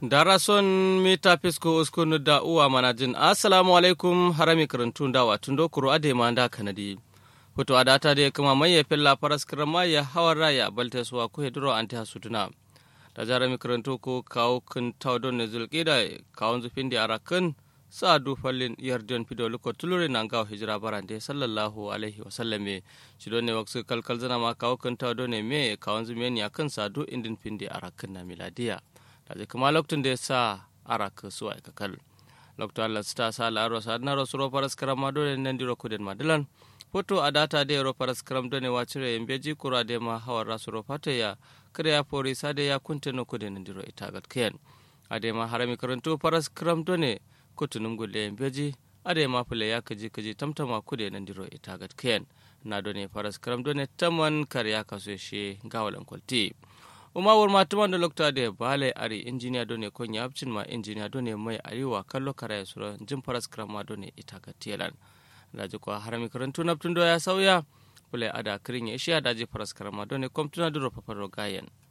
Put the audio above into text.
darason mita fisko uskunu da uwa manajin assalamu alaikum harami karantun da watun dokuru ade ma da kanadi hoto adata da kuma maye filla faras kirma ya hawar raya balte suwa ku hedro anti hasutuna da jarami karantu ko kawo kun tawdon ne zulqida kawon zufin da arakan sa du fallin yardiyon fido luko tulure nan gawo hijira barande sallallahu alaihi wa sallame shi ne waksu kalkal zana ma kawo kun tawdon ne me kawon zumen ya kan sa du indin findi arakan na miladiya da kuma lokacin da ya sa arak su aika kal lokacin Allah ta sa la'aro sa na rasu ro faras karam ma dole nan diro kuden madilan foto a data da ro faras karam dole wa cire in beji kura da ma hawar rasu ro fata ya kare ya fori sa da ya kunta no kuden nan diro ita gat kiyan a da ma harami karanto faras karam dole kutunum gulle in beji a da ma fule ya kaji kaji tamtama kude nan diro ita gat kiyan na dole faras karam dole taman kar ya kaso shi gawalan kwalti umawar matuman da lokta da bale ari injiniya done kon ya abcin ma injiniya done mai ariwa kallo kara ya sura jin faras krama done ita ga telan daji kwa harami karantu na ya sauya bule ada kirin ya ishiya daji faras krama done kom tuna duro paparo gayen